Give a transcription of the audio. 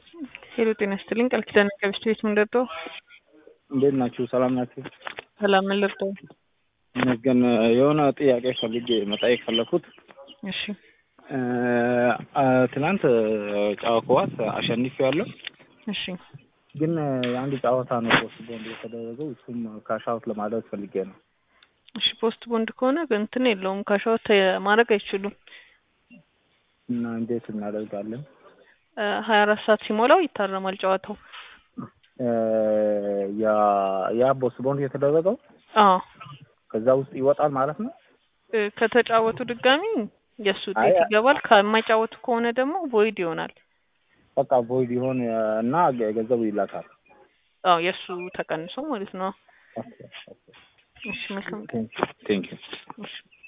ሄሎ ጤና ይስጥልኝ። ቃል ኪዳን ከብስት ቤት ምን ልርዳው? እንዴት ናችሁ? ሰላም ናችሁ? ሰላም ምን ልርዳው? ይመስገን። የሆነ ጥያቄ ፈልጌ መጠየቅ ፈለኩት። እሺ ትናንት ጨዋታ ኳስ አሸንፍ ያለው እሺ ግን የአንድ ጨዋታ ነው ፖስት ቦንድ የተደረገው። እሱም ካሻውት ለማድረግ ፈልጌ ነው። እሺ ፖስት ቦንድ ከሆነ እንትን የለውም ካሻውት ማድረግ አይችሉም። እና እንዴት እናደርጋለን? ሀያ አራት ሰዓት ሲሞላው ይታረማል ጨዋታው። ያ ያ ፖስት ቦንድ የተደረገው አዎ ከዛ ውስጥ ይወጣል ማለት ነው። ከተጫወቱ ድጋሚ የእሱ ውጤት አይ- ይገባል። ከማይጫወቱ ከሆነ ደግሞ ቮይድ ይሆናል። በቃ ቮይድ ይሆን እና ገንዘቡ ይላካል። አዎ የእሱ ተቀንሶ ማለት ነው። ኦኬ ኦኬ እሺ መልካም ቴንክ ዩ እሺ